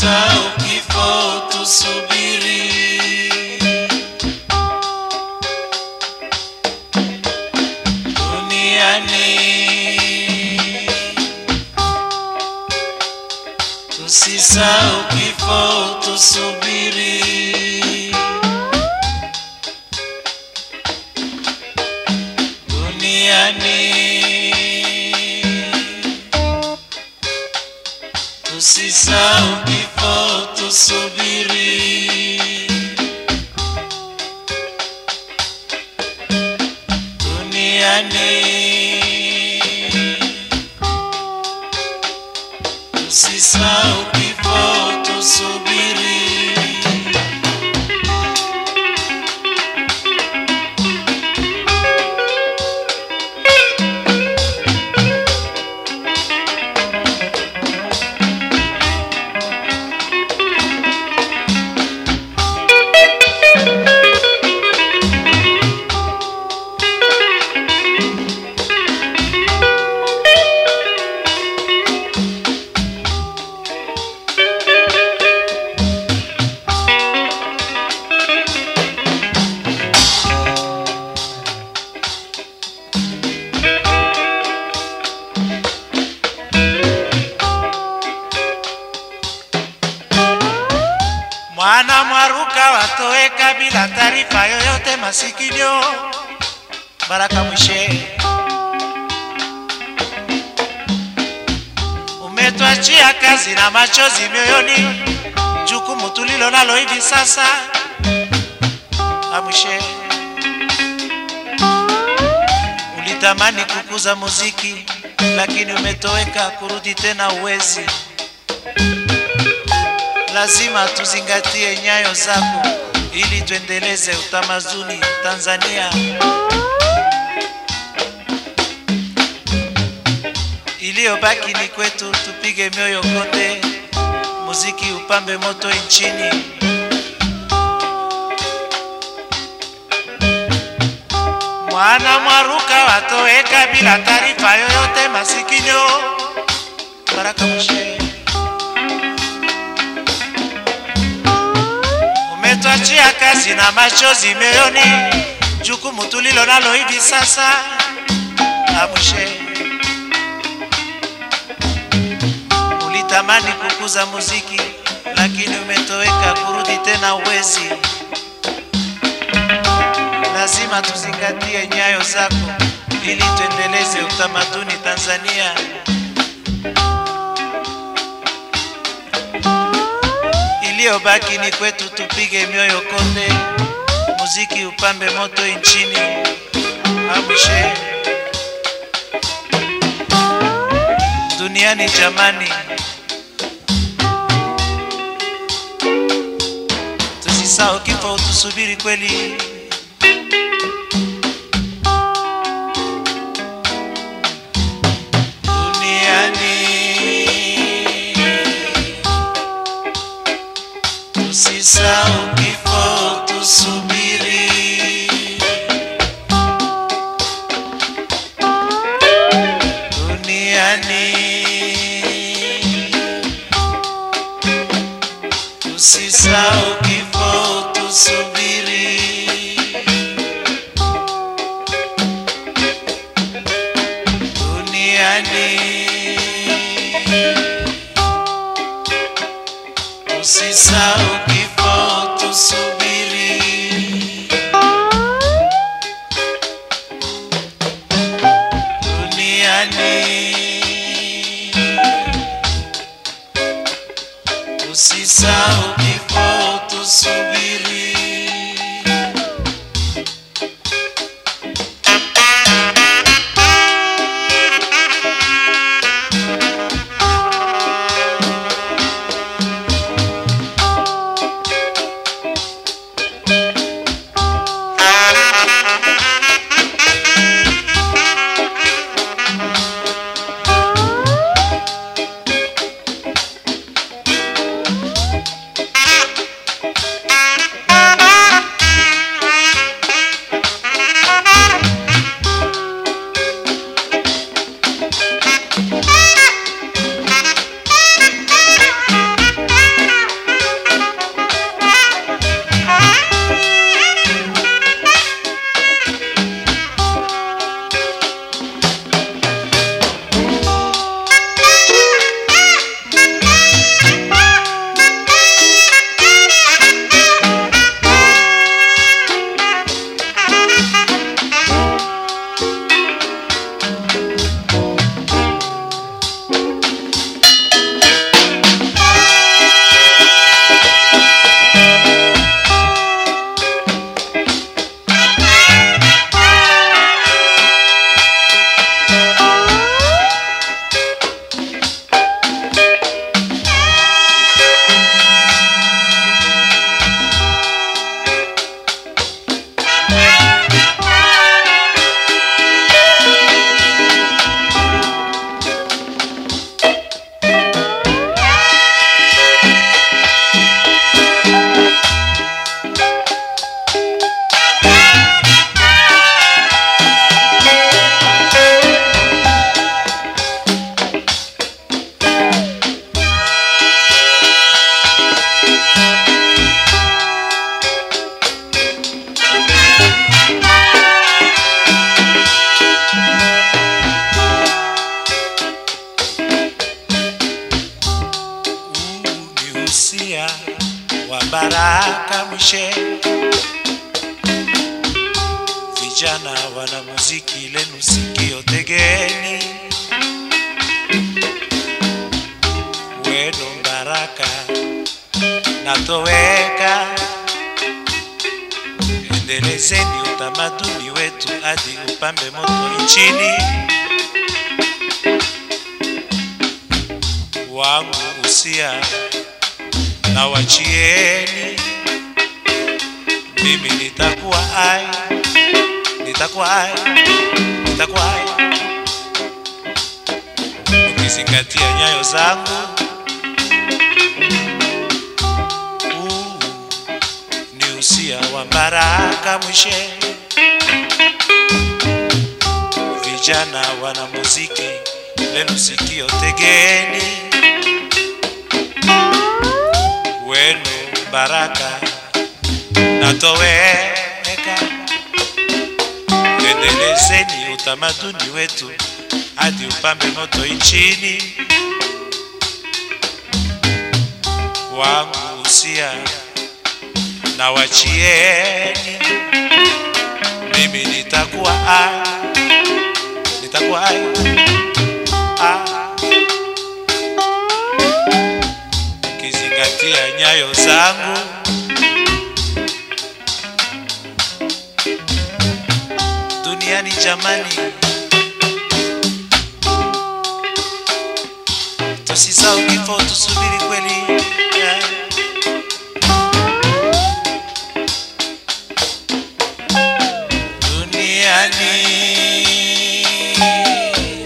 Tusisahau kifo, tusubiri. Duniani tusisahau kifo, tusubiri. Duniani tusisahau kifo, tusubiri. Duniani tusisahau kifo, tusubiri. Mwana mwaruka watoweka bila taarifa yoyote masikio. Baraka Mwishe, umetwachia kazi na machozi mioyoni, jukumu tulilo nalo hivi sasa. Amwishe, ulitamani kukuza muziki, lakini umetoweka, kurudi tena uwezi lazima tuzingatie nyayo zako ili tuendeleze utamaduni Tanzania. Iliyobaki ni kwetu, tupige mioyo konde, muziki upambe moto nchini. Mwana mwaruka watoweka bila taarifa yoyote masikino. Baraka Mwishe. umetwachia kazi na machozi moyoni, jukumu tulilo nalo hivi sasa. Amwishe, ulitamani kukuza muziki, lakini umetoweka, kurudi tena uwezi. Lazima tuzingatie nyayo zako ili tuendeleze utamaduni Tanzania. iliyobaki ni kwetu, tupige mioyo konde, muziki upambe moto nchini. Amshe duniani jamani, tusisahau kifo, tusubiri kweli. Duniani Tusisahau kifo, tusubiri. Duniani tusisahau kifo, tusubiri. Duniani Usisahau kifo, tusubiri. Duniani usisahau kifo, tusubiri. mwishe. Vijana wana muziki lenu sikio tegeni, wenu baraka natoweka. Endelezeni utamaduni wetu hadi upambe moto nchini. Wangu usia na wachieni, mimi nitakuwa ai, nitakuwa ai, nitakuwa ai, ukizingatia nyayo zangu. Huu ni usia wa Baraka Mwishe. Vijana wana muziki lenu sikio tegeni, wenu baraka natoweka. Endelezeni utamaduni wetu hadi upambe moto nchini. Wangu usia na wachieni, mimi nitakuwa ai, nitakuwa ai, ah. Ukizingatia nyayo zangu duniani jamani, tusisahau kifo, tusubiri kweli yeah. duniani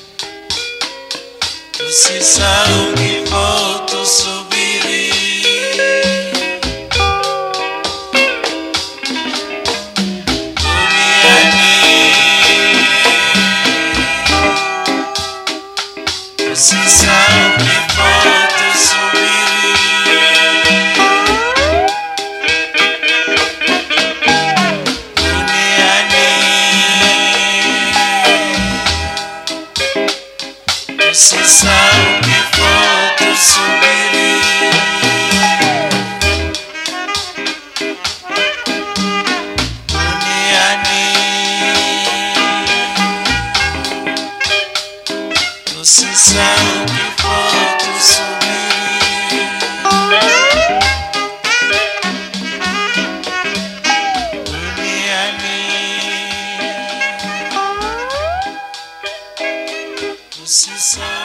Usisahau kifo tusubiri. Duniani Usisahau kifo tusubiri. Duniani Usisahau kifo tusubiri. Duniani Usisahau kifo tusubiri. Duniani Usisahau